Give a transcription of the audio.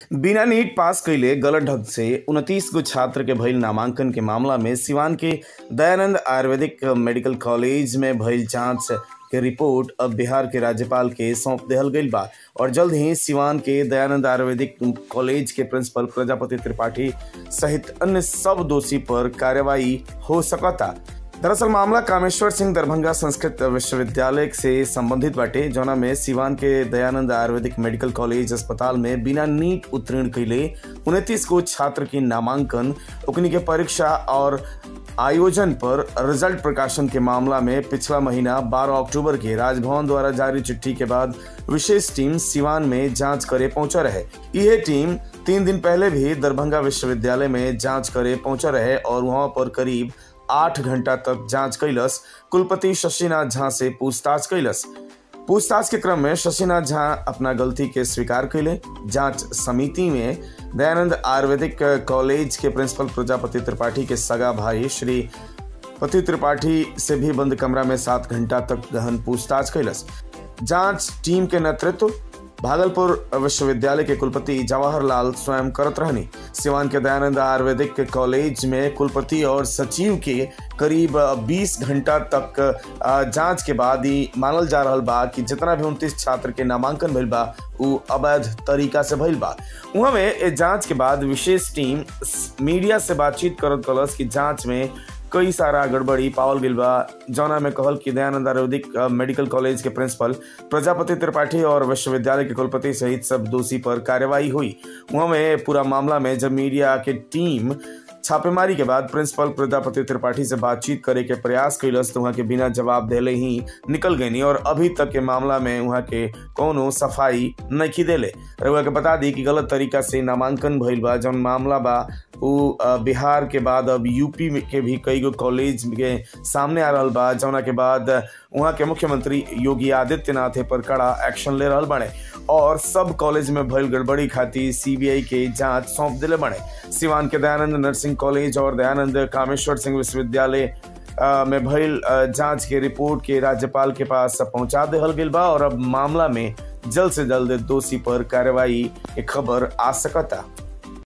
बिना NEET pass कइले गलत ढंग से उनतीस गो छात्र के भइल नामांकन के मामला में सिवान के दयानंद आयुर्वेदिक मेडिकल कॉलेज में भइल जांच के रिपोर्ट अब बिहार के राज्यपाल के सौंप देहल गईल बा और जल्द ही सिवान के दयानंद आयुर्वेदिक कॉलेज के प्रिंसिपल प्रजापति त्रिपाठी सहित अन्य सब दोषी पर कार्रवाई हो सकता दरअसल मामला कामेश्वर सिंह दरभंगा संस्कृत विश्वविद्यालय से संबंधित बाटे जौना में सिवान के दयानंद आयुर्वेदिक मेडिकल कॉलेज अस्पताल में बिना नीट उत्तीर्ण कैले उनतीस को छात्र की नामांकन उकनी के परीक्षा और आयोजन पर रिजल्ट प्रकाशन के मामला में पिछला महीना 12 अक्टूबर के राजभवन द्वारा जारी चिट्ठी के बाद विशेष टीम सिवान में जांच करे पहुंचा रहे यह टीम तीन दिन पहले भी दरभंगा विश्वविद्यालय में जांच करे पहुंचा रहे और वहां पर करीब आठ घंटा तक जांच कैलस कुलपति शशिनाथ झा से पूछताछ कैलस पूछताछ के क्रम में शशिनाथ झा अपना गलती के स्वीकार कैले जांच समिति में दयानंद आयुर्वेदिक कॉलेज के प्रिंसिपल प्रजापति त्रिपाठी के सगा भाई श्री पति त्रिपाठी से भी बंद कमरा में सात घंटा तक गहन पूछताछ कैलस जांच टीम के नेतृत्व भागलपुर विश्वविद्यालय के कुलपति जवाहरलाल स्वयं करत रहनी सिवान के दयानंद आयुर्वेदिक कॉलेज में कुलपति और सचिव के करीब 20 घंटा तक जांच के बाद ही मानल जा रहा बा कि जितना भी उनतीस छात्र के नामांकन भइल बा उ अवैध तरीका से भइल बा वहाँ में जांच के बाद विशेष टीम मीडिया से बातचीत करत कलस कि जांच में कई सारा गड़बड़ी पावल गईल बा जौना में कहल कि दयानंद आयुर्वेदिक मेडिकल कॉलेज के प्रिंसिपल प्रजापति त्रिपाठी और विश्वविद्यालय के कुलपति सहित सब दोषी पर कार्रवाई हुई वहाँ में पूरा मामला में जब मीडिया के टीम छापेमारी के बाद प्रिंसिपल प्रजापति त्रिपाठी से बातचीत करे के प्रयास कैलस तो वहाँ के बिना जवाब देले ही निकल गई और अभी तक के मामला में वहाँ के कोनो सफाई नहीं देले रउआ के बता दी कि गलत तरीका से नामांकन भइल बा जौन मामला बा वो बिहार के बाद अब यूपी के भी कई गो कॉलेज के सामने आ रहा बा जौना के बाद वहाँ के मुख्यमंत्री योगी आदित्यनाथ पर कड़ा एक्शन ले रहा बने और सब कॉलेज में भइल गड़बड़ी खातिर सीबीआई के जांच सौंप दिले बने सिवान के दयानंद नर्सिंग कॉलेज और दयानंद कामेश्वर सिंह विश्वविद्यालय में भइल जांच के रिपोर्ट के राज्यपाल के पास पहुंचा देहल गईल बा और अब मामला में जल्द से जल्द दोषी पर कार्रवाई की खबर आ सकता